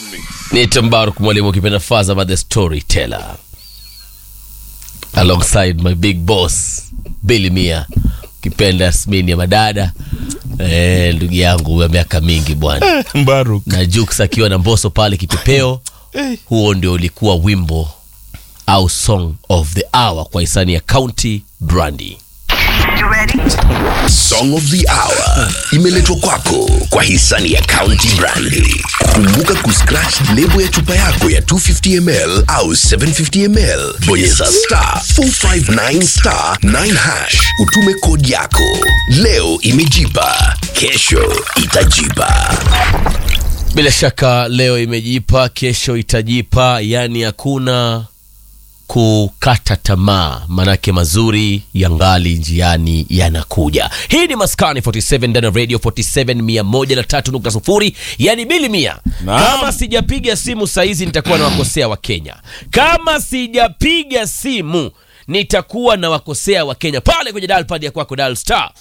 Nita Mbaruk mwalimu ukipenda Fazama the storyteller alongside my big boss Billy Mia ukipenda Yasmini ya madada eh, ndugu yangu wa miaka mingi bwana Mbaruk. na Jux akiwa na Mbosso pale kipepeo. Huo ndio ulikuwa wimbo au song of the hour kwa hisani ya County Brandy. Song of the Hour imeletwa kwako kwa hisani ya County Brandy. Kumbuka kuscratch lebo ya chupa yako ya 250ml au 750ml, bonyeza star 459 star 9 hash, utume kodi yako. Leo imejipa, kesho itajipa. Bila shaka leo imejipa, kesho itajipa, yani hakuna kukata tamaa, manake mazuri yangali njiani yanakuja. Hii ni Maskani 47 ndani ya Radio 47 103.0, yani bili mia. Naam. Kama sijapiga simu saizi nitakuwa na wakosea wa Kenya. Kama sijapiga simu nitakuwa na wakosea wa Kenya pale kwenye dial pad ya kwako, dial star